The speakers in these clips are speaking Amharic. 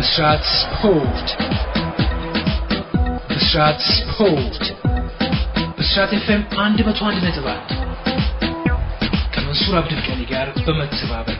ብስራት ስፖርት ብስራት ስፖርት ብስራት ኤፍኤም አንድ መቶ አንድ ነጥብ አንድ ከመንሱር አብድልቀኒ ጋር በመተባበር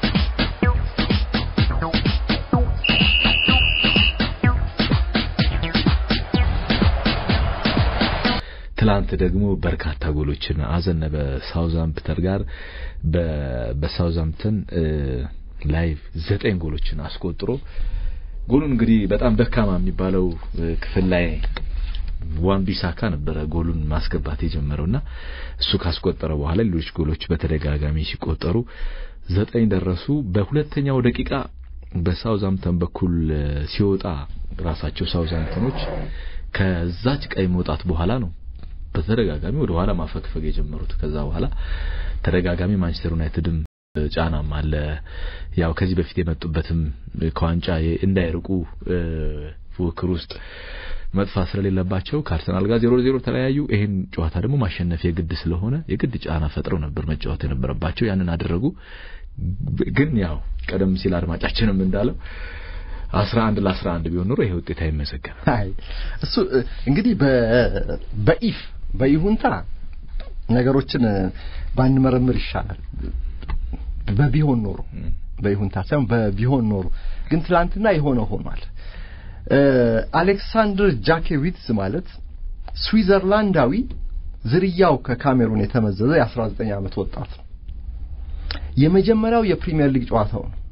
ትላንት ደግሞ በርካታ ጎሎችን አዘነበ ሳውዛምፕተን ጋር በሳውዛምፕተን ላይቭ ዘጠኝ ጎሎችን አስቆጥሮ ጎሉን እንግዲህ በጣም ደካማ የሚባለው ክፍል ላይ ዋን ቢሳካ ነበረ ጎሉን ማስገባት የጀመረውና እሱ ካስቆጠረ በኋላ ሌሎች ጎሎች በተደጋጋሚ ሲቆጠሩ ዘጠኝ ደረሱ። በሁለተኛው ደቂቃ በሳውዛምፕተን በኩል ሲወጣ ራሳቸው ሳውዛምፕተኖች ከዛች ቀይ መውጣት በኋላ ነው በተደጋጋሚ ወደ ኋላ ማፈግፈግ የጀመሩት። ከዛ በኋላ ተደጋጋሚ ማንቸስተር ዩናይትድም ጫናም አለ። ያው ከዚህ በፊት የመጡበትም ከዋንጫ እንዳይርቁ ፉክክር ውስጥ መጥፋት ስለሌለባቸው ከአርሰናል ጋር ዜሮ ዜሮ ተለያዩ። ይሄን ጨዋታ ደግሞ ማሸነፍ የግድ ስለሆነ የግድ ጫና ፈጥረው ነበር መጫወት የነበረባቸው። ያንን አደረጉ። ግን ያው ቀደም ሲል አድማጫችንም እንዳለው አስራ አንድ ለአስራ አንድ ቢሆን ኖሮ ይሄ ውጤት አይመዘገብም። አይ እሱ እንግዲህ በኢፍ በይሁንታ ነገሮችን ባንመረምር ይሻላል። በቢሆን ኖሮ በይሁንታ ሳይሆን በቢሆን ኖሮ ግን ትላንትና የሆነ ሆኗል። አሌክሳንድር ጃኬዊትስ ማለት ስዊዘርላንዳዊ ዝርያው ከካሜሩን የተመዘዘ የ19 ዓመት ወጣት ነው። የመጀመሪያው የፕሪሚየር ሊግ ጨዋታው ነው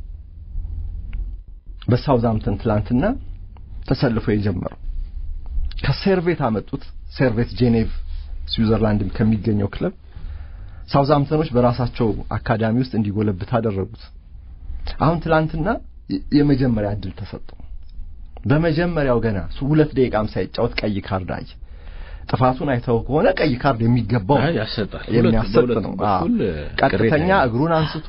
በሳውዛምፕተን ትላንትና ተሰልፎ የጀመረው ከሴርቬት አመጡት። ሴርቬት ጄኔቭ ስዊዘርላንድ ከሚገኘው ክለብ ሳውዛምፕተኖች በራሳቸው አካዳሚ ውስጥ እንዲጎለብት አደረጉት። አሁን ትላንትና የመጀመሪያ እድል ተሰጠው። በመጀመሪያው ገና ሁለት ደቂቃም ሳይጫወት ቀይ ካርድ አየ። ጥፋቱን አይተው ከሆነ ቀይ ካርድ የሚገባው ያሰጣል፣ የሚያሰጥ ነው። ቀጥተኛ እግሩን አንስቶ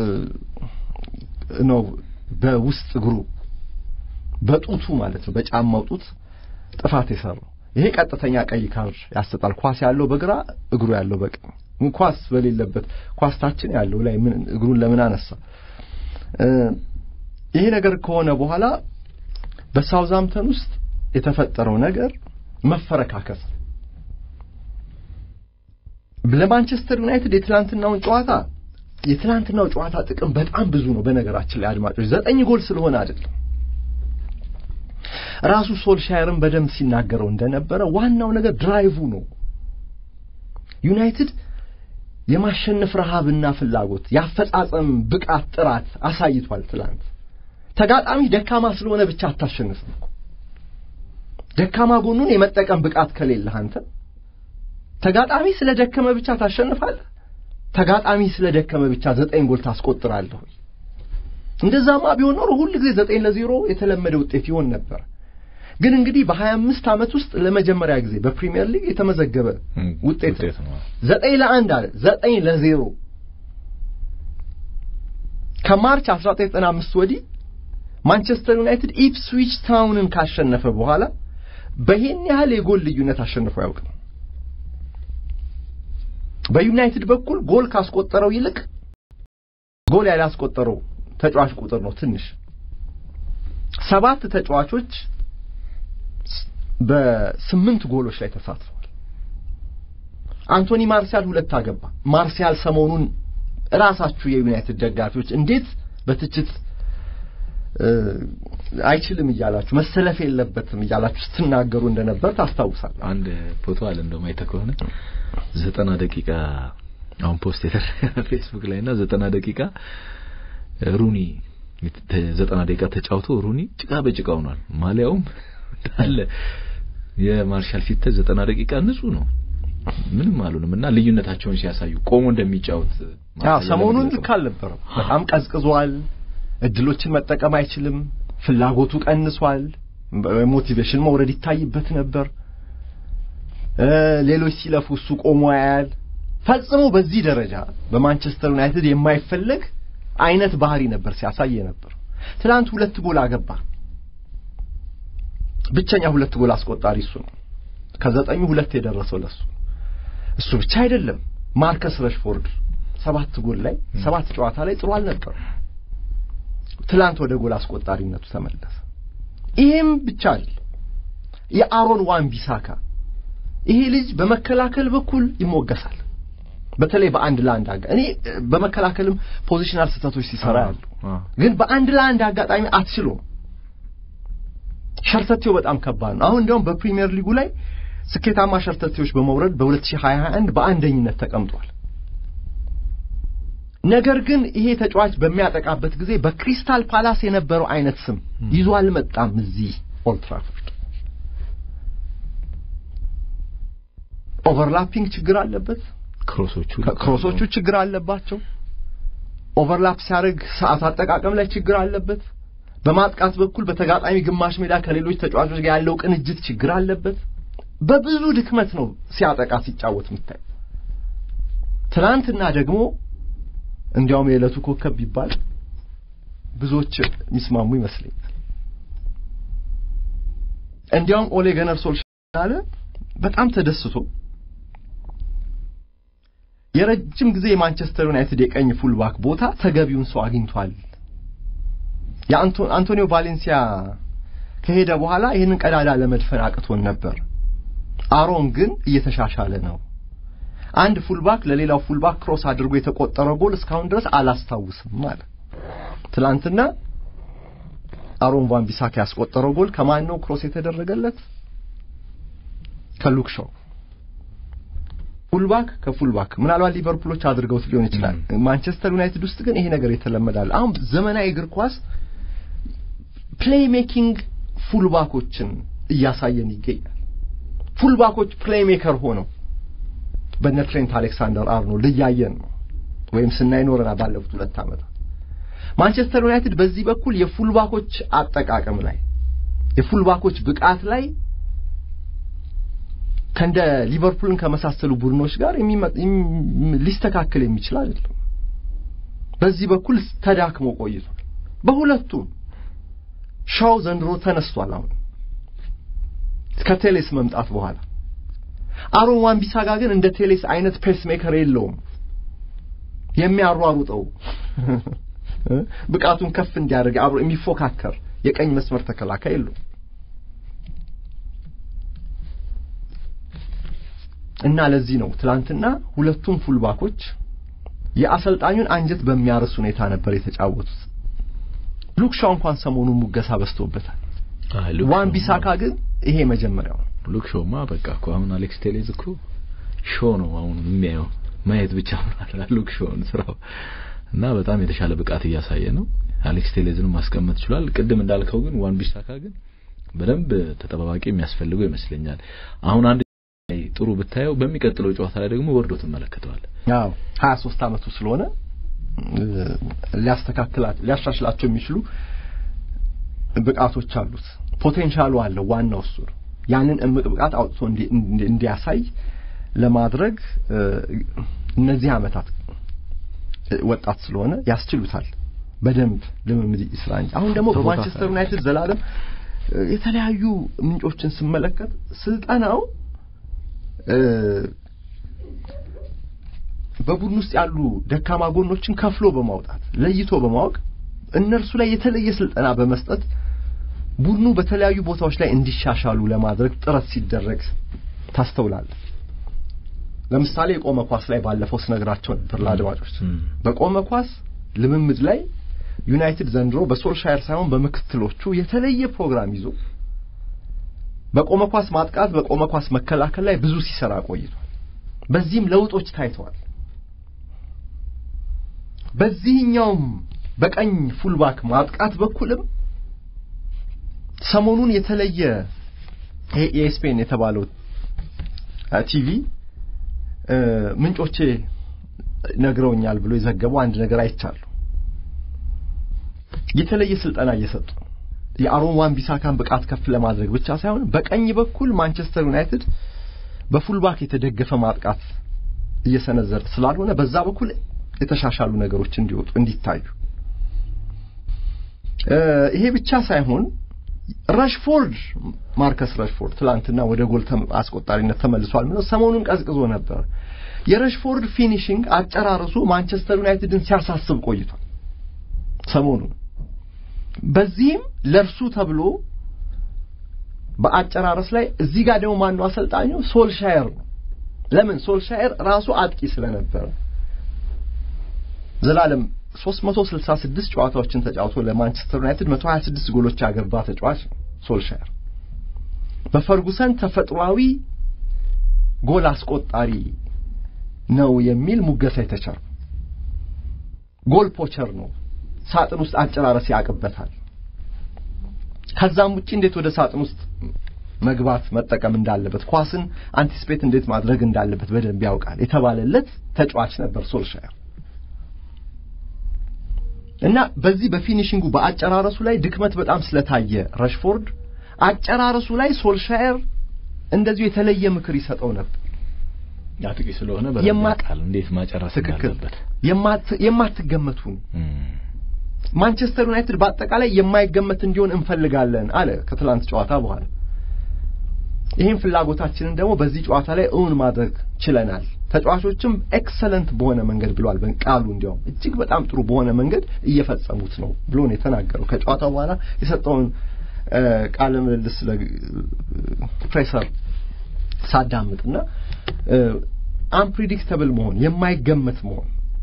ነው በውስጥ እግሩ በጡቱ ማለት ነው በጫማው ጡት ጥፋት የሰራው ይሄ ቀጥተኛ ቀይ ካርድ ያሰጣል። ኳስ ያለው በግራ እግሩ ያለው በቀኝ ኳስ በሌለበት ኳስ ታችን ያለው ላይ ምን እግሩን ለምን አነሳ? ይሄ ነገር ከሆነ በኋላ በሳውዛምፕተን ውስጥ የተፈጠረው ነገር መፈረካከስ ለማንቸስተር ዩናይትድ የትላንትናውን ጨዋታ የትላንትናው ጨዋታ ጥቅም በጣም ብዙ ነው። በነገራችን ላይ አድማጮች ዘጠኝ ጎል ስለሆነ አይደለም። ራሱ ሶልሻየርን በደንብ ሲናገረው እንደነበረ ዋናው ነገር ድራይቭ ነው። ዩናይትድ የማሸነፍ ረሃብና ፍላጎት፣ የአፈጻጸም ብቃት፣ ጥራት አሳይቷል። ትላንት ተጋጣሚ ደካማ ስለሆነ ብቻ አታሸንፍም እኮ ደካማ ጎኑን የመጠቀም ብቃት ከሌለህ አንተ ተጋጣሚ ስለ ደከመ ብቻ ታሸንፋለህ። ተጋጣሚ ስለ ደከመ ብቻ ዘጠኝ ጎል ታስቆጥራለህ። እንደዛማ ቢሆን ኖሮ ሁል ጊዜ ዘጠኝ ለዜሮ የተለመደ ውጤት ይሆን ነበር። ግን እንግዲህ በሀያ አምስት ዓመት ውስጥ ለመጀመሪያ ጊዜ በፕሪሚየር ሊግ የተመዘገበ ውጤት ነው። ዘጠኝ ለአንድ አለ ዘጠኝ ለዜሮ ከማርች 1995 ወዲህ ማንቸስተር ዩናይትድ ኢፕስዊች ታውንን ካሸነፈ በኋላ በይህን ያህል የጎል ልዩነት አሸንፎ አያውቅም። በዩናይትድ በኩል ጎል ካስቆጠረው ይልቅ ጎል ያላስቆጠረው ተጫዋች ቁጥር ነው ትንሽ። ሰባት ተጫዋቾች በስምንት ጎሎች ላይ ተሳትፈዋል። አንቶኒ ማርሲያል ሁለት አገባ። ማርሲያል ሰሞኑን ራሳችሁ የዩናይትድ ደጋፊዎች እንዴት በትችት አይችልም እያላችሁ መሰለፍ የለበትም እያላችሁ ስትናገሩ እንደነበር ታስታውሳል። አንድ ፎቶ አለ እንደውም አይተህ ከሆነ ዘጠና ደቂቃ አሁን ፖስት የተደረገ ፌስቡክ ላይ እና ዘጠና ደቂቃ ሩኒ ዘጠና ደቂቃ ተጫውቶ ሩኒ ጭቃ በጭቃ ሆኗል። ማሊያውም እንዳለ የማርሻል ሲተ ዘጠና ደቂቃ ንጹህ ነው፣ ምንም አሉንም እና ልዩነታቸውን ሲያሳዩ ቆሞ እንደሚጫወት ሰሞኑን ልክ አልነበረም። በጣም ቀዝቅዟል። እድሎችን መጠቀም አይችልም። ፍላጎቱ ቀንሷል። ሞቲቬሽን መውረድ ይታይበት ነበር። ሌሎች ሲለፉ እሱ ቆሞ ያያል። ፈጽሞ በዚህ ደረጃ በማንቸስተር ዩናይትድ የማይፈለግ አይነት ባህሪ ነበር ሲያሳይ ነበር። ትናንት ሁለት ጎል አገባ። ብቸኛ ሁለት ጎል አስቆጣሪ እሱ ነው። ከዘጠኙ ሁለት የደረሰው ለሱ። እሱ ብቻ አይደለም። ማርከስ ረሽፎርድ ሰባት ጎል ላይ ሰባት ጨዋታ ላይ ጥሩ አልነበር። ትላንት ወደ ጎል አስቆጣሪነቱ ተመለሰ። ይሄም ብቻ አይደለም። የአሮን ዋን ቢሳካ ይሄ ልጅ በመከላከል በኩል ይሞገሳል። በተለይ በአንድ ለአንድ አጋ እኔ በመከላከልም ፖዚሽናል ስህተቶች ሲሰራ ያሉ ግን በአንድ ለአንድ አጋጣሚ አትችሎም። ሸርተቴው በጣም ከባድ ነው። አሁን እንዲያውም በፕሪሚየር ሊጉ ላይ ስኬታማ ሸርተቴዎች በመውረድ በ2021 በአንደኝነት ተቀምጧል። ነገር ግን ይሄ ተጫዋች በሚያጠቃበት ጊዜ በክሪስታል ፓላስ የነበረው አይነት ስም ይዞ አልመጣም። እዚህ ኦልድ ትራፎርድ ኦቨርላፒንግ ችግር አለበት። ክሮሶቹ ክሮሶቹ ችግር አለባቸው። ኦቨርላፕ ሲያደርግ ሰዓት አጠቃቀም ላይ ችግር አለበት። በማጥቃት በኩል በተጋጣሚ ግማሽ ሜዳ ከሌሎች ተጫዋቾች ጋር ያለው ቅንጅት ችግር አለበት። በብዙ ድክመት ነው ሲያጠቃ ሲጫወት የምታይ። ትናንትና ደግሞ እንዲያውም የዕለቱ ኮከብ ቢባል ብዙዎች የሚስማሙ ይመስለኛል። እንዲያውም ኦሌ ገነር ሶልሻር በጣም ተደስቶ የረጅም ጊዜ የማንቸስተር ዩናይትድ የቀኝ ፉልባክ ቦታ ተገቢውን ሰው አግኝቷል። የአንቶኒዮ ቫሌንሲያ ከሄደ በኋላ ይህንን ቀዳዳ ለመድፈን አቅቶን ነበር። አሮን ግን እየተሻሻለ ነው። አንድ ፉልባክ ለሌላው ፉልባክ ክሮስ አድርጎ የተቆጠረ ጎል እስካሁን ድረስ አላስታውስም ማለት። ትላንትና አሮን ቫን ቢሳካ ያስቆጠረው ጎል ከማን ነው ክሮስ የተደረገለት? ከሉክ ሾው ፉልባክ ከፉልባክ ምናልባት ሊቨርፑሎች አድርገውት ሊሆን ይችላል። ማንቸስተር ዩናይትድ ውስጥ ግን ይሄ ነገር የተለመዳል። አሁን ዘመናዊ እግር ኳስ ፕሌይ ሜኪንግ ፉልባኮችን እያሳየን ይገኛል። ፉልባኮች ፕሌይ ሜከር ሆነው በነ ትሬንት አሌክሳንደር አርኖልድ እያየን ነው ወይም ስናይ ኖረናል ባለፉት ሁለት ዓመታት። ማንቸስተር ዩናይትድ በዚህ በኩል የፉልባኮች አጠቃቀም ላይ የፉልባኮች ብቃት ላይ ከእንደ ሊቨርፑልን ከመሳሰሉ ቡድኖች ጋር ሊስተካከል የሚችል አይደለም። በዚህ በኩል ተዳክሞ ቆይቷል። በሁለቱም ሻው ዘንድሮ ተነስቷል። አሁን ከቴሌስ መምጣት በኋላ አሮን ዋን ቢሳጋ ግን እንደ ቴሌስ አይነት ፔስ ሜከር የለውም። የሚያሯሩጠው ብቃቱን ከፍ እንዲያደርግ አብሮ የሚፎካከር የቀኝ መስመር ተከላካይ የለውም። እና ለዚህ ነው ትላንትና ሁለቱም ፉልባኮች የአሰልጣኙን አንጀት በሚያርስ ሁኔታ ነበር የተጫወቱት። ሉክ ሻው እንኳን ሰሞኑን ሙገሳ በዝቶበታል። ዋን ቢሳካ ግን ይሄ መጀመሪያው ነው። ሉክ ሾማ በቃ እኮ አሁን አሌክስ ቴሌዝ እኮ ሾ ነው አሁን የሚያየው ማየት ብቻ ማለት ሉክ ሾውን ስራው እና በጣም የተሻለ ብቃት እያሳየ ነው። አሌክስ ቴሌዝንም ማስቀመጥ ይችላል። ቅድም እንዳልከው ግን ዋን ቢሳካ ግን በደንብ ተጠባባቂ የሚያስፈልገው ይመስለኛል። አሁን አንድ ጥሩ ብታየው በሚቀጥለው ጨዋታ ላይ ደግሞ ወርዶ ትመለከተዋል። አዎ 23 ዓመቱ ስለሆነ ሊያስተካክላቸው ሊያሻሽላቸው የሚችሉ ብቃቶች አሉት። ፖቴንሻሉ አለው። ዋናው እሱ ነው። ያንን እምቅ ብቃት አውጥቶ እንዲያሳይ ለማድረግ እነዚህ ዓመታት ወጣት ስለሆነ ያስችሉታል። በደንብ ልምምድ ይስራ እንጂ አሁን ደግሞ በማንቸስተር ዩናይትድ ዘላለም የተለያዩ ምንጮችን ስመለከት ስልጠናው በቡድን ውስጥ ያሉ ደካማ ጎኖችን ከፍሎ በማውጣት ለይቶ በማወቅ እነርሱ ላይ የተለየ ስልጠና በመስጠት ቡድኑ በተለያዩ ቦታዎች ላይ እንዲሻሻሉ ለማድረግ ጥረት ሲደረግ ታስተውላለህ። ለምሳሌ የቆመ ኳስ ላይ ባለፈው ስነግራቸው ነበር ለአድማጮች። በቆመ ኳስ ልምምድ ላይ ዩናይትድ ዘንድሮ በሶልሻየር ሳይሆን በምክትሎቹ የተለየ ፕሮግራም ይዞ በቆመ ኳስ ማጥቃት፣ በቆመ ኳስ መከላከል ላይ ብዙ ሲሰራ ቆይቷል። በዚህም ለውጦች ታይተዋል። በዚህኛውም በቀኝ ፉልባክ ማጥቃት በኩልም ሰሞኑን የተለየ የስፔን የተባለው ቲቪ ምንጮቼ ነግረውኛል ብሎ የዘገበው አንድ ነገር አይቻለሁ። የተለየ ስልጠና እየሰጡ የአሮን ዋን ቢሳካን ብቃት ከፍ ለማድረግ ብቻ ሳይሆን በቀኝ በኩል ማንቸስተር ዩናይትድ በፉልባክ የተደገፈ ማጥቃት እየሰነዘረ ስላልሆነ በዛ በኩል የተሻሻሉ ነገሮች እንዲወጡ እንዲታዩ ይሄ ብቻ ሳይሆን ረሽፎርድ ማርከስ ረሽፎርድ ትላንትና ወደ ጎል አስቆጣሪነት ተመልሷል። ምነው ሰሞኑን ቀዝቅዞ ነበር። የረሽፎርድ ፊኒሽንግ አጨራረሱ ማንቸስተር ዩናይትድን ሲያሳስብ ቆይቷል ሰሞኑን። በዚህም ለርሱ ተብሎ በአጨራረስ ላይ እዚህ ጋር ደግሞ ማነው አሰልጣኙ? ሶልሻየር ነው። ለምን? ሶልሻየር ራሱ አጥቂ ስለነበረ ዘላለም 366 ጨዋታዎችን ተጫውቶ ለማንቸስተር ዩናይትድ 126 ጎሎች ያገባ ተጫዋች ነው ሶልሻየር። በፈርጉሰን ተፈጥሯዊ ጎል አስቆጣሪ ነው የሚል ሙገሳ የተቸረው ጎል ፖቸር ነው። ሳጥን ውስጥ አጨራረስ ያቅበታል። ከዛም ውጪ እንዴት ወደ ሳጥን ውስጥ መግባት መጠቀም እንዳለበት ኳስን አንቲስፔት እንዴት ማድረግ እንዳለበት በደንብ ያውቃል የተባለለት ተጫዋች ነበር ሶልሻየር። እና በዚህ በፊኒሽንጉ በአጨራረሱ ላይ ድክመት በጣም ስለታየ ረሽፎርድ አጨራረሱ ላይ ሶልሻየር እንደዚሁ የተለየ ምክር ይሰጠው ነበር። አጥቂ ስለሆነ የማ- በቃል እንዴት ማጨረስ ትክክል እንዳለበት የማት- የማትገመቱን እም፣ ማንቸስተር ዩናይትድ በአጠቃላይ የማይገመት እንዲሆን እንፈልጋለን አለ ከትላንት ጨዋታ በኋላ። ይህን ፍላጎታችንን ደግሞ በዚህ ጨዋታ ላይ እውን ማድረግ ችለናል። ተጫዋቾችም ኤክሰለንት በሆነ መንገድ ብሏል። ቃሉ እንዲያውም እጅግ በጣም ጥሩ በሆነ መንገድ እየፈጸሙት ነው ብሎ ነው የተናገረው። ከጨዋታው በኋላ የሰጠውን እ፣ ቃለ ምልልስ ለፕሬሰር ሳዳምጥና አንፕሪዲክተብል መሆን የማይገመት መሆን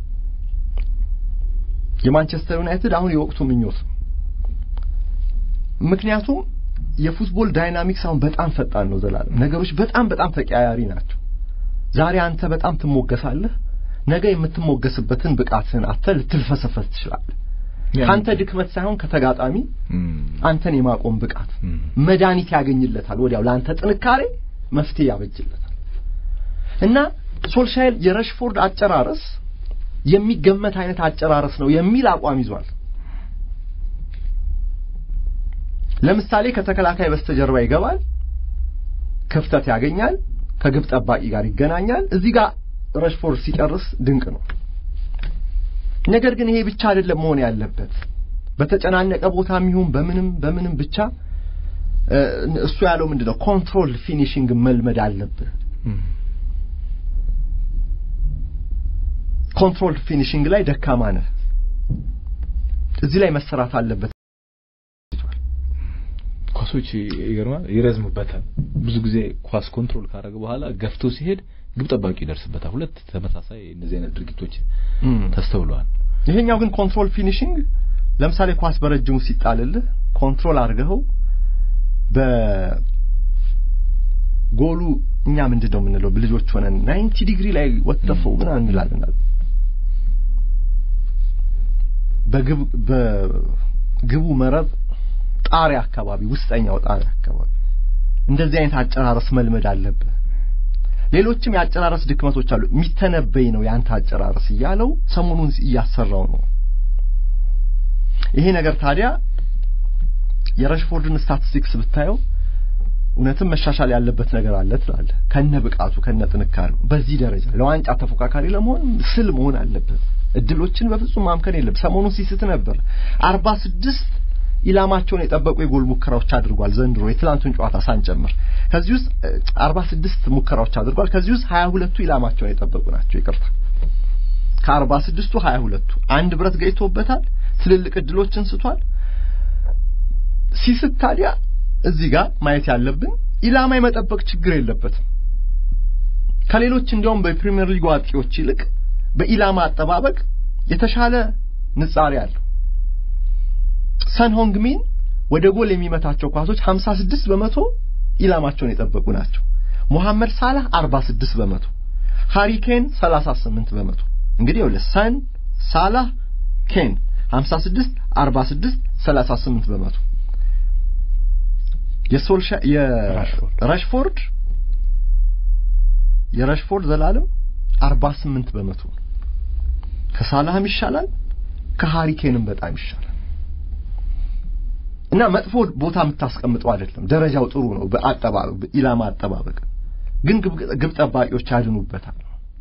የማንቸስተር ዩናይትድ አሁን የወቅቱ ምኞት ነው። ምክንያቱም የፉትቦል ዳይናሚክስ አሁን በጣም ፈጣን ነው። ዘላለም ነገሮች በጣም በጣም ተቀያያሪ ናቸው። ዛሬ አንተ በጣም ትሞገሳለህ፣ ነገ የምትሞገስበትን ብቃትህን አጥተህ ልትልፈሰፈስ ትችላለህ። ከአንተ ድክመት ሳይሆን ከተጋጣሚ እም፣ አንተን የማቆም ብቃት እም፣ መድኃኒት ያገኝለታል። ወዲያው ለአንተ ጥንካሬ መፍትሄ ያበጅለታል። እና ሶልሻይር የረሽፎርድ አጨራረስ የሚገመት አይነት አጨራረስ ነው የሚል አቋም ይዟል። ለምሳሌ ከተከላካይ በስተጀርባ ይገባል፣ ክፍተት ያገኛል፣ ከግብ ጠባቂ ጋር ይገናኛል። እዚህ ጋር ረሽፎርድ ሲጨርስ ድንቅ ነው። ነገር ግን ይሄ ብቻ አይደለም መሆን ያለበት። በተጨናነቀ ቦታም ይሁን በምንም በምንም ብቻ እ፣ እሱ ያለው ምንድነው ኮንትሮል ፊኒሽንግ መልመድ አለብህ። እም፣ ኮንትሮል ፊኒሽንግ ላይ ደካማ ነህ። እዚህ ላይ መሰራት አለበት። ኳሶች ይገርማል፣ ይረዝሙበታል። ብዙ ጊዜ ኳስ ኮንትሮል ካደረገ በኋላ ገፍቶ ሲሄድ ግብ ጠባቂ ይደርስበታል። ሁለት ተመሳሳይ እነዚህ አይነት ድርጊቶች ተስተውለዋል። ይሄኛው ግን ኮንትሮል ፊኒሽንግ ለምሳሌ ኳስ በረጅሙ ሲጣልልህ ኮንትሮል አድርገኸው በጎሉ እኛ ምንድን ነው የምንለው ልጆች ሆነን ናይንቲ ዲግሪ ላይ ወጥተፈው ምናምን እንላለን በግብ በግቡ መረብ ጣሪያ አካባቢ ውስጠኛው ጣሪያ አካባቢ እንደዚህ አይነት አጨራረስ መልመድ አለብህ። ሌሎችም የአጨራረስ ድክመቶች አሉ። የሚተነበይ ነው ያንተ አጨራረስ እያለው ሰሞኑን እያሰራው ነው። ይሄ ነገር ታዲያ የረሽፎርድን ስታቲስቲክስ ብታየው እውነትም መሻሻል ያለበት ነገር አለ ትላለህ። ከነ ብቃቱ ከነ ጥንካሬው በዚህ ደረጃ ለዋንጫ ተፎካካሪ ለመሆን ስል መሆን አለበት። እድሎችን በፍጹም ማምከን የለም። ሰሞኑን ሲስት ነበር። አርባ ስድስት ኢላማቸውን የጠበቁ የጎል ሙከራዎች አድርጓል ዘንድሮ የትላንቱን ጨዋታ ሳንጨምር። ከዚህ ውስጥ አርባ ስድስት ሙከራዎች አድርጓል። ከዚህ ውስጥ ሀያ ሁለቱ ኢላማቸውን የጠበቁ ናቸው። ይቅርታ ከአርባ ስድስቱ ሀያ ሁለቱ አንድ ብረት ገይቶበታል። ትልልቅ እድሎችን ስቷል። ሲስት ታዲያ እዚህ ጋር ማየት ያለብን ኢላማ የመጠበቅ ችግር የለበትም። ከሌሎች እንዲያውም በፕሪሚየር ሊግ አጥቂዎች ይልቅ በኢላማ አጠባበቅ የተሻለ ንጻሬ አለው። ሰን ሆንግሚን ወደ ጎል የሚመታቸው ኳሶች 56 በመቶ ኢላማቸውን የጠበቁ ናቸው። ሙሐመድ ሳላህ 46 በመቶ፣ ሃሪ ኬን 38 በመቶ። እንግዲህ ወለ ሰን ሳላህ ኬን 56 46 38 በመቶ የሶልሻ የራሽፎርድ የራሽፎርድ ዘላለም 48 በመቶ ከሳላህም ይሻላል ከሃሪኬንም በጣም ይሻላል። እና መጥፎ ቦታ የምታስቀምጠው አይደለም። ደረጃው ጥሩ ነው በአጠባበቅ በኢላማ አጠባበቅ ግን ግብ ጠባቂዎች ያድኑበታል።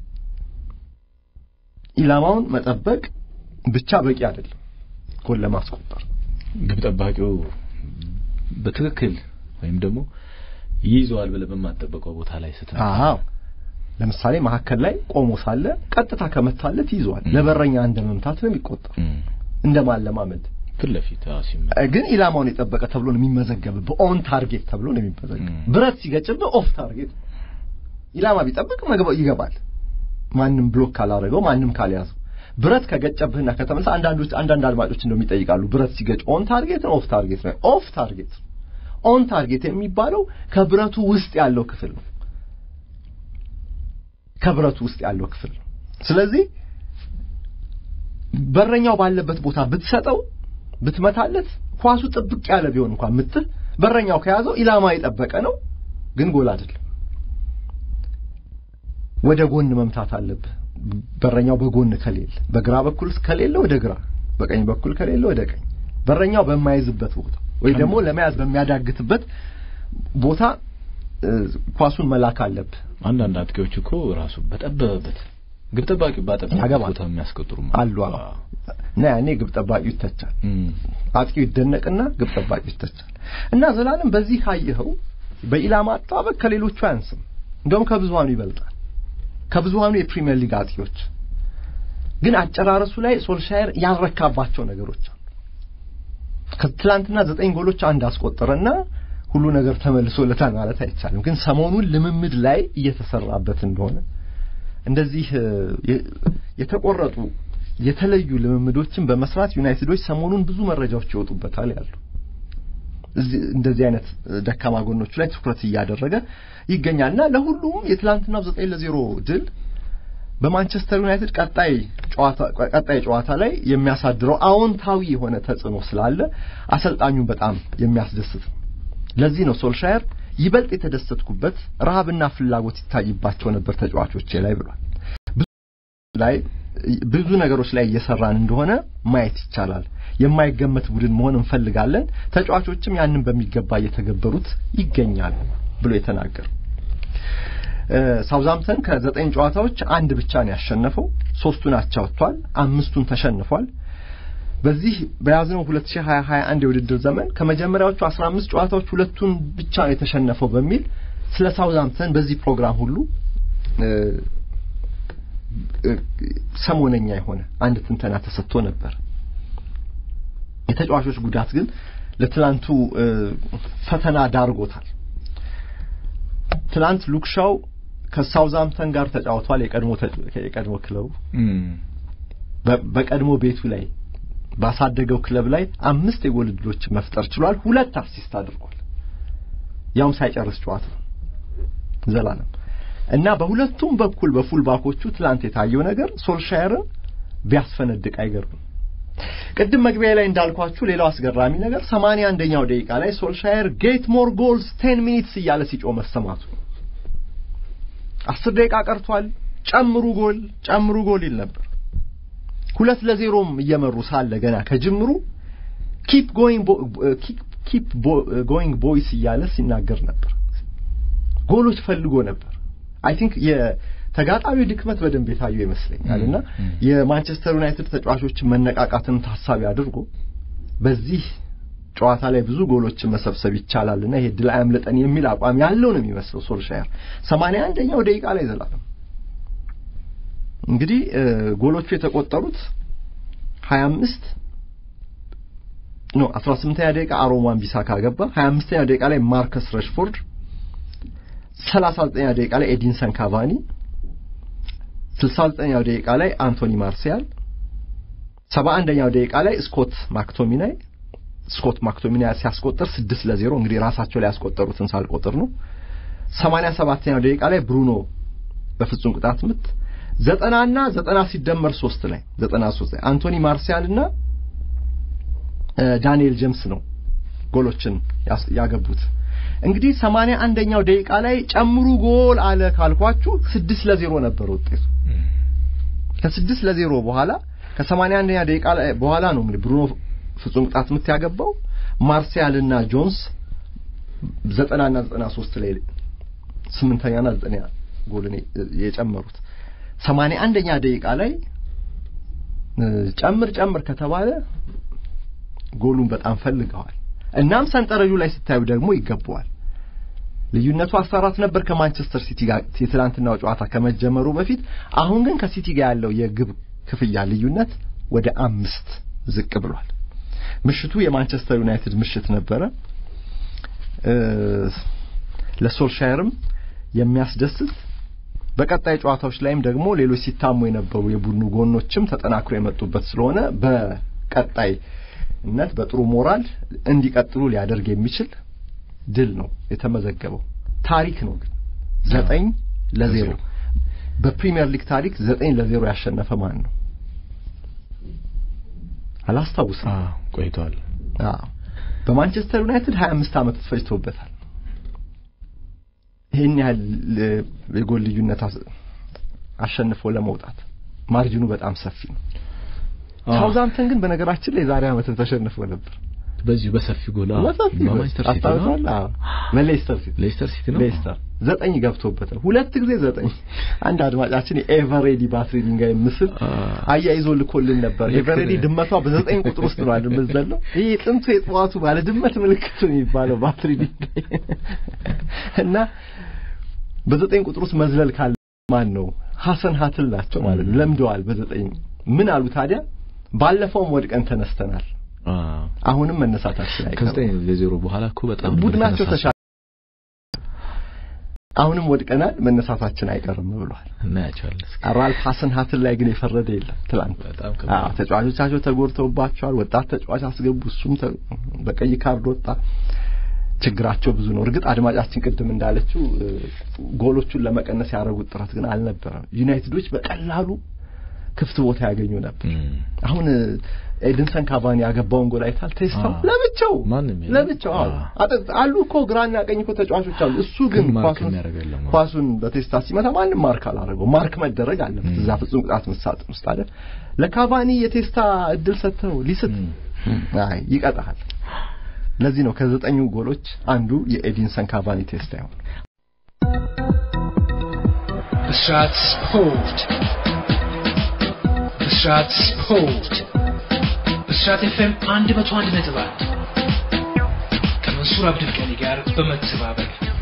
ኢላማውን መጠበቅ ብቻ በቂ አይደለም ጎል ለማስቆጠር። ግብ ጠባቂው በትክክል ወይም ደግሞ ይይዘዋል ብለህ በማትጠበቀው ቦታ ላይ ስትነካ አዎ ለምሳሌ መሀከል ላይ ቆሞ ሳለ ቀጥታ ከመታለት ይዘዋል። ለበረኛ እንደ መምታት ነው የሚቆጠር፣ እንደ ማለማመድ ፊት ለፊት አዎ፣ ሲመ ግን ኢላማውን የጠበቀ ተብሎ ነው የሚመዘገብህ። ኦን ታርጌት ተብሎ ነው የሚመዘገብ። ም። ብረት ሲገጭብህ ኦፍ ታርጌት ነው። ኢላማ ቢጠብቅ መግባ- ይገባል። ማንም ብሎክ ካላደረገው ማንም ካልያዘው ብረት ከገጨብህና ከተመለሰ አንዳንዶች አንዳንድ አድማጮች እንደውም ይጠይቃሉ ብረት ሲገጭ ኦን ታርጌት ነው ኦፍ ታርጌት ነው? ኦፍ ታርጌት ነው። ኦን ታርጌት የሚባለው ከብረቱ ውስጥ ያለው ክፍል ነው። ከብረቱ ውስጥ ያለው ክፍል ነው። ስለዚህ በረኛው ባለበት ቦታ ብትሰጠው ብትመታለት ኳሱ ጥብቅ ያለ ቢሆን እንኳን ምትህ በረኛው ከያዘው ኢላማ የጠበቀ ነው፣ ግን ጎል አይደለም። ወደ ጎን መምታት አለብህ። በረኛው በጎን ከሌለ በግራ በኩል ከሌለ ወደ ግራ፣ በቀኝ በኩል ከሌለ ወደ ቀኝ። በረኛው በማይዝበት ቦታ ወይ ደግሞ ለመያዝ በሚያዳግትበት ቦታ እ፣ ኳሱን መላክ አለብህ። አንዳንድ አጥቂዎች እኮ ራሱ በጠበበበት ግብ ጠባቂ ባጠበበበት ያገባል። ቦታ የሚያስቆጥሩ አሉ አዎ። እና ያኔ ግብ ጠባቂው ይተቻል። እም፣ አጥቂው ይደነቅና ግብ ጠባቂው ይተቻል። እና ዘላለም በዚህ ካየኸው በኢላማ አጠባበቅ ከሌሎቹ አያንስም፣ እንደውም ከብዙሃኑ ይበልጣል። ከብዙሃኑ የፕሪሚየር ሊግ አጥቂዎች ግን አጨራረሱ ላይ ሶልሻየር ያልረካባቸው ነገሮች አሉ። ከትላንትና ዘጠኝ ጎሎች አንድ አስቆጠረና ሁሉ ነገር ተመልሶለታል ማለት አይቻልም። ግን ሰሞኑን ልምምድ ላይ እየተሰራበት እንደሆነ እንደዚህ እ፣ የ- የተቆረጡ የተለዩ ልምምዶችን በመስራት ዩናይትዶች ሰሞኑን ብዙ መረጃዎች ይወጡበታል ያሉ እዚህ እንደዚህ አይነት እ፣ ደካማ ጎኖቹ ላይ ትኩረት እያደረገ ይገኛል እና ለሁሉም የትላንትናው ዘጠኝ ለዜሮ ድል በማንቸስተር ዩናይትድ ቀጣይ ጨዋታ ቀጣይ ጨዋታ ላይ የሚያሳድረው አዎንታዊ የሆነ ተጽዕኖ ስላለ አሰልጣኙን በጣም የሚያስደስት ነው። ለዚህ ነው ሶልሻየር ይበልጥ የተደሰትኩበት ረሃብና ፍላጎት ይታይባቸው ነበር ተጫዋቾቼ ላይ ብሏል። ብዙ ላይ ብዙ ነገሮች ላይ እየሰራን እንደሆነ ማየት ይቻላል። የማይገመት ቡድን መሆን እንፈልጋለን። ተጫዋቾችም ያንን በሚገባ እየተገበሩት ይገኛሉ ብሎ የተናገሩ ሳውዛምፕተን ከዘጠኝ ጨዋታዎች አንድ ብቻ ነው ያሸነፈው። ሶስቱን አቻ ወጥቷል። አምስቱን ተሸንፏል። በዚህ በያዝነው 2021 የውድድር ዘመን ከመጀመሪያዎቹ 15 ጨዋታዎች ሁለቱን ብቻ ነው የተሸነፈው በሚል ስለ ሳውዛምፕተን በዚህ ፕሮግራም ሁሉ እ፣ እ፣ ሰሞነኛ የሆነ አንድ ትንተና ተሰጥቶ ነበር። የተጫዋቾች ጉዳት ግን ለትላንቱ እ፣ ፈተና ዳርጎታል። ትላንት ሉክሻው ከሳውዛምፕተን ጋር ተጫውቷል። የቀድሞ ተጫ- የቀድሞ ክለቡ እም፣ በ- በቀድሞ ቤቱ ላይ ባሳደገው ክለብ ላይ አምስት የጎል ዕድሎችን መፍጠር ችሏል። ሁለት አሲስት አድርጓል። ያውም ሳይጨርስ ጨዋታ ዘላለም እና በሁለቱም በኩል በፉል ባኮቹ ትላንት የታየው ነገር ሶልሻየርን ቢያስፈነድቅ አይገርምም። ቅድም መግቢያ ላይ እንዳልኳችሁ ሌላው አስገራሚ ነገር ሰማንያ አንደኛው ደቂቃ ላይ ሶልሻየር ጌት ሞር ጎልስ ቴን ሚኒትስ እያለ ሲጮህ መሰማቱ አስር ደቂቃ ቀርቷል፣ ጨምሩ ጎል ጨምሩ ጎል ይል ነበር። ሁለት ለዜሮም እየመሩ ሳለ ገና ከጅምሩ ኪፕ ጎይንግ ኪፕ ጎይንግ ቦይስ እያለ ሲናገር ነበር። ጎሎች ፈልጎ ነበር። አይ ቲንክ የተጋጣሚው ድክመት በደንብ የታየው ይመስለኛል እና ም፣ ም። የማንቸስተር ዩናይትድ ተጫዋቾችን መነቃቃትን ታሳቢ አድርጎ በዚህ ጨዋታ ላይ ብዙ ጎሎችን መሰብሰብ ይቻላልና ይሄ ድል አያምልጠን የሚል አቋም ያለው ነው የሚመስለው ሶልሻየር። ሰማንያ አንደኛው ደቂቃ ላይ ዘላለም እንግዲህ እ፣ ጎሎቹ የተቆጠሩት 25 ኖ 18ኛ ደቂቃ አሮማን ቢሳካ ገባ። 25ኛ ደቂቃ ላይ ማርከስ ረሽፎርድ፣ 39ኛ ደቂቃ ላይ ኤዲንሰን ካቫኒ፣ 69ኛው ደቂቃ ላይ አንቶኒ ማርሲያል፣ 71ኛው ደቂቃ ላይ ስኮት ማክቶሚናይ ስኮት ማክቶሚናይ ሲያስቆጥር 6 ለዜሮ እንግዲህ ራሳቸው ላይ ያስቆጠሩትን ሳልቆጥር ነው። 87ኛው ደቂቃ ላይ ብሩኖ በፍጹም ቅጣት ምት ዘጠናና ዘጠና ሲደመር ሶስት ላይ ዘጠና ሶስት ላይ አንቶኒ ማርሲያል እና እ፣ ዳንኤል ጀምስ ነው ጎሎችን ያስ- ያገቡት። እንግዲህ ሰማንያ አንደኛው ደቂቃ ላይ ጨምሩ ጎል አለ ካልኳችሁ ስድስት ለዜሮ ነበር ውጤቱ። እም፣ ከስድስት ለዜሮ በኋላ ከሰማንያ አንደኛ ደቂቃ ላይ በኋላ ነው እንግዲህ ብሩኖ ፍጹም ቅጣት ምት ያገባው። ማርሲያል እና ጆንስ ዘጠናና ዘጠና ሶስት ላይ ስምንተኛና ዘጠነኛ ጎልን የ- የጨመሩት ሰማንያ አንደኛ ደቂቃ ላይ እ፣ ጨምር ጨምር ከተባለ ጎሉን በጣም ፈልገዋል። እናም ሰንጠረዡ ላይ ስታዩ ደግሞ ይገባዋል። ልዩነቱ 14 ነበር ከማንቸስተር ሲቲ ጋር የትላንትናው ጨዋታ ከመጀመሩ በፊት። አሁን ግን ከሲቲ ጋር ያለው የግብ ክፍያ ልዩነት ወደ አምስት ዝቅ ብሏል። ምሽቱ የማንቸስተር ዩናይትድ ምሽት ነበረ። ለሶልሻየርም የሚያስደስት በቀጣይ ጨዋታዎች ላይም ደግሞ ሌሎች ሲታሙ የነበሩ የቡድኑ ጎኖችም ተጠናክሮ የመጡበት ስለሆነ በቀጣይነት በጥሩ ሞራል እንዲቀጥሉ ሊያደርግ የሚችል ድል ነው የተመዘገበው። ታሪክ ነው ግን ዘጠኝ ለዜሮ በፕሪሚየር ሊግ ታሪክ ዘጠኝ ለዜሮ ያሸነፈ ማን ነው? አላስታውስም። ቆይቷል። በማንቸስተር ዩናይትድ 25 ዓመት ፈጅቶበታል። ይህን ያህል የጎል ልዩነት አሸንፎ ለመውጣት ማርጅኑ በጣም ሰፊ ነው። ሳውዛምተን ግን በነገራችን ላይ ዛሬ ዓመትን ተሸንፎ ነበር በዚሁ በሰፊ ጎል በሰፊ በማንቸስተር ሲቲ ነው። አዎ በሌስተር ሲቲ ሌስተር ሲቲ ነው። ሌስተር ዘጠኝ ገብቶበታል። ሁለት ጊዜ ዘጠኝ። አንድ አድማጫችን የኤቨሬዲ ባትሪ ድንጋይ ምስል አያይዞ ልኮልን ነበር። ኤቨሬዲ ድመቷ በዘጠኝ ቁጥር ውስጥ ነው አይደል የምትዘለው? ይህ ጥንቱ የጠዋቱ ባለ ድመት ምልክት ነው የሚባለው ባትሪ ድንጋይ እና በዘጠኝ ቁጥር ውስጥ መዝለል ካለ ማን ነው? ሀሰን ሀትል ናቸው ማለት ነው። ለምደዋል በዘጠኝ ምን አሉ ታዲያ? ባለፈውም ወድቀን ተነስተናል አሁንም መነሳታችን አይቀርም። ከዘጠኝ ለዜሮ በኋላ እኮ በጣም ቡድናቸው ተሻለ። አሁንም ወድቀናል፣ መነሳታችን አይቀርም ብሏል። እናያቸዋለን። ራልፍ ሀሰን ሀትን ላይ ግን የፈረደ የለም። ትላንት በጣም አዎ ከባድ ተጫዋቾቻቸው ተጎድተውባቸዋል። ወጣት ተጫዋች አስገቡ፣ እሱም ተ- በቀይ ካርድ ወጣ። ችግራቸው ብዙ ነው። እርግጥ አድማጫችን ቅድም እንዳለችው እ፣ ጎሎቹን ለመቀነስ ያደረጉት ጥረት ግን አልነበረም። ዩናይትዶች በቀላሉ ክፍት ቦታ ያገኙ ነበር። እም። አሁን እ፣ ኤድንሰን ካቫኒ ያገባውን ጎል አይታል። ቴስታው አዎ። ለብቻው ማንም የለም። ለብቻው አዎ። አዎ። አጥ- አሉ እኮ ግራና ቀኝ እኮ ተጫዋቾች አሉ። እሱ ግን ግን ማርክ ኳሱን የሚያደርግ የለም። ኳሱን በቴስታ ሲመታ ማንም ማርክ አላደረገው። ማርክ መደረግ አለበት እም። እዛ ፍጹም ቅጣት ምት ሳጥን ውስጥ አይደል። ለካቫኒ የቴስታ እድል ሰጥተው ሊስት እም። አይ ይቀጣል። ለዚህ ነው ከዘጠኙ ጎሎች አንዱ የኤዲንሰን ካቫኒ ቴስታ ይሆን ብስራት ስፖርት ብስራት ስፖርት ብስራት ኤፍኤም አንድ መቶ አንድ ነጥብ አንድ ከመንሱር አብዱልቀኒ ጋር በመተባበር